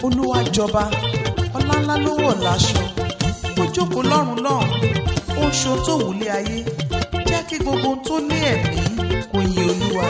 olúwa jọba ọlá ńlá ló wọ̀ láṣọ ó jókòó lọ́rùn lọ́hùn ó ń ṣo tó wùlé ayé jẹ́ kí gbogbo ohun tó ní ẹ̀mí kó yin olúwa.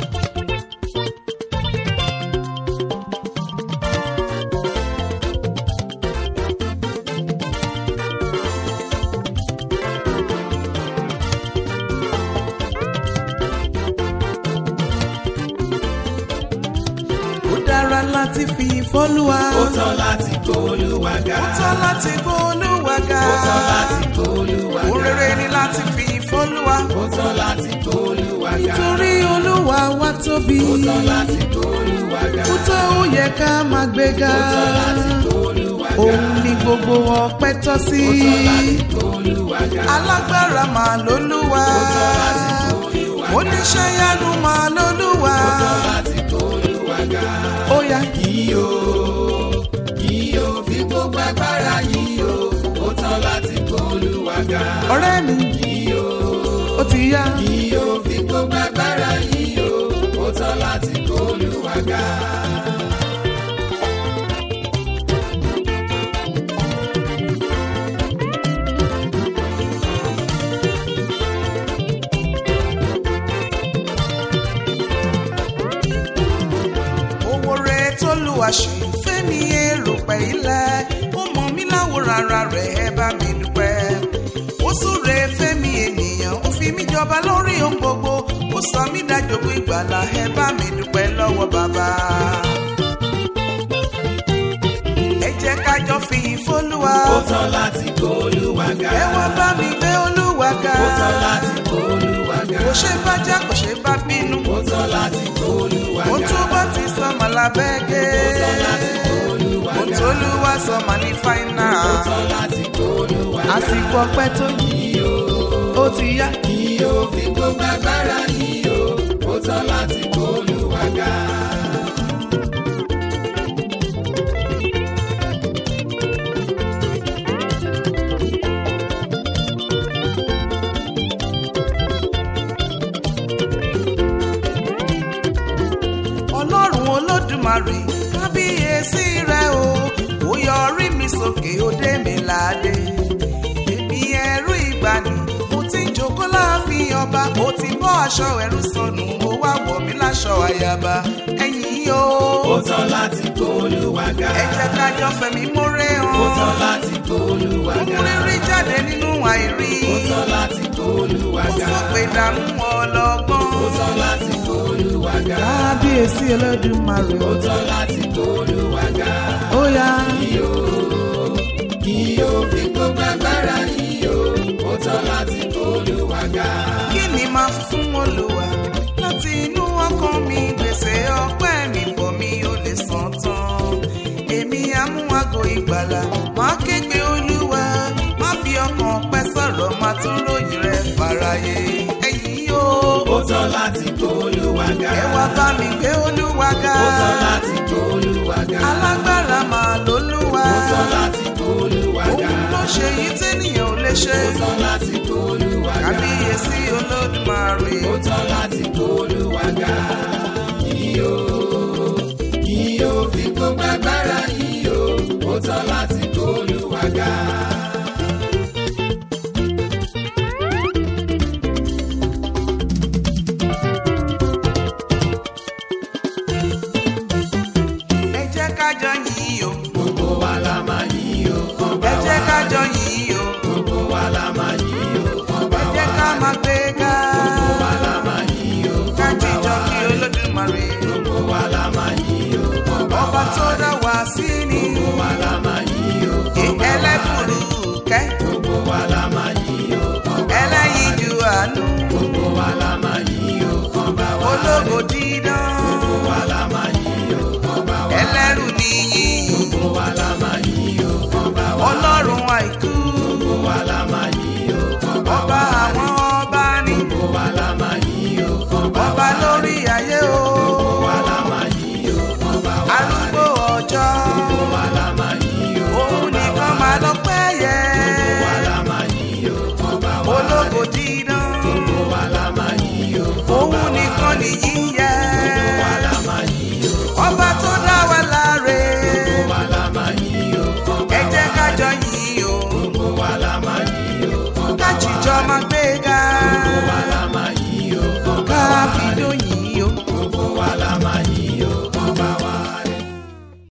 ó dára láti fi ìfọ́lúwa. ó tọ́ láti gbóòlùwà ga. ó tọ́ láti gbọ́ olúwa ga. ó tọ́ láti gbóòlùwà ga. ó rere ni láti fi ìfọ́lúwa. ó tọ́ láti gbóòlùwà ga. nítorí olúwa wa tóbi. ó tọ́ láti gbóòlùwà ga. ó tó ó yẹ ká máa gbéga. ó tọ́ láti gbóòlùwà ga. òun ni gbogbo ọpẹ́ tọ́ sí. ó tọ́ láti gbóòlùwà ga. alágbára máa lólúwa. ó tọ́ láti gbóòlùwà ga. oníṣẹ́ yanu máa lólúwa. ó tọ́ láti gbóòlùwà ga. ó yá yìí o yìí o fi gbogbo agbára yìí o ó tọ́ láti gbóòlùwà ga. ọ̀rẹ́ mi yìí o ó ti yá. yìí o fi gbogbo agbára yìí o ó tọ́ láti gbóòlùwà ga. owó rẹ̀ tó lu àṣẹ fẹ́mi èrò pẹ̀ ilẹ̀ ó mọ mí láwòrán ara rẹ̀ ẹ bá mi dúpẹ́ ó súre fẹ́mi ènìyàn ó fi mí jọba lórí ohun gbogbo ó sọ mí dájogún ìgbàlà ẹ bá mi dúpẹ́ lọ́wọ́ bàbá. ẹ jẹ́ ká jọ fi ìfọ́lùwà ó tọ́ láti gbóòlùwà ga. ẹ wá bá mi gbé olúwa ga ó tọ́ láti gbóòlùwà ga. kò ṣe bá já kò ṣe bá bínú ó tọ́ láti gbóòlùwà ó ga. tún bá ti sọ màlábẹ́gẹ́ ó tọ́ láti gbóòlùwà ó ga. tolúwa sọ mà ní fáínà ó tọ́ láti gbóòlùwà ga. àsìkò ọpẹ́ tó yìí ó ti yá yìí o fi gbogbo agbára yìí o ó tọ́ láti gbóòlùwà ga. ọlọ́run olódùmarè kábíyèsí rẹ o ó yọrí mi sókè ó dé mi láde èmi ẹrú ìgbàanì mo ti ń jókòó láàfin ọba mo ti bọ́ aṣọ ẹ̀rú sọnù mo wá wọ̀ mí láṣọ àyàbá ẹ̀yìn o ó tọ́ láti gbóòlùwà ga. ẹ jẹ́ ká jọ fẹ̀mí mórè ó tọ́ hàn láti gbóòlùwà ó ga. mú rírí jáde nínú àìrí ó tọ́ láti gbóòlùwà ó ga. fòpè dànù ọlọ́gbọ́n. ó tọ́ láti gbóòlùwà ga. kábíyèsí ẹlẹ́dùnmarè ó tọ́ láti gbóòlùwà ga. ó yá yìí o yìí o fi gbogbo agbára yìí o ó tọ́ láti gbóòlùwà ga. kí ni máa fi fún olùwà láti inú ọkàn mi gbèsè ọpẹ́ mi bọ̀ mi ò lè san tán èmi amúhàgò ìgbàlà máa kégbe olúwa má fi ọkàn pẹ́ sọ̀rọ̀ máa tún ròyìn rẹ̀ fàráyé ẹ̀yìn o ó tọ́ láti gbóòlùwà ga. ẹ wá bá mi gbé olúwa ga ó tọ́ láti gbóòlùwà ga. alágbára máa lólúwa ó tọ́ láti gbóòlùwà ga. òun ló ṣe yìí tẹ́nìyàn ò lè ṣe ó tọ́ láti gbóòlùwà ga. kábíyèsí olódùmarè. ó tọ́ láti gbóòlùwà ga. yìí o yìí o fi gbogbo agbára yìí o ó tọ́ láti gbóòlùwà ga. ẹ jẹ́ ká jọ yìn o gbogbo wa la máa yìn o ọba ẹ wa. jẹ́ ká jọ yìn o gbogbo wa la máa yìn o ọba ẹ jẹ́ wa. ká máa gbé ga gbogbo wa la máa yìn o ká ọba jíjọ wa. kí olódùmarè gbogbo wa la máa yìn o ọba ọba wa. tó dá wá sí ni gbogbo wa la máa yìn o ọba wa. ẹlẹ́bùrú kẹ́ gbogbo wa la máa yìn o ọba wa. ẹlẹ́yinjú àánú gbogbo wa la máa yìn o ọba wa. ológo dídán gbogbo wa la máa yìn o ọba wa. ẹlẹ́rù níyìn gbogbo wa la máa yìn o ọba wa. ọlọ́run àìkú gbogbo wa la máa yìn o ọba ọba wa. àwọn ọba ní gbogbo wa la máa yìn o ọba ọba wa. lórí ayé o gbogbo wa la máa yìn o ọba wa. arúgbó ọjọ́ gbogbo wa la máa yìn o òun ọba wa. nìkan máa lọ́pẹ́ yẹ gbogbo wa la máa yìn o ọba wa. ológo dídán. gbogbo wa la máa yìn o ọba òun wa. nìkan nìyí ń yẹ gbogbo wa la máa yìn o ọba tó dá wa láre gbogbo wa la máa gbé ga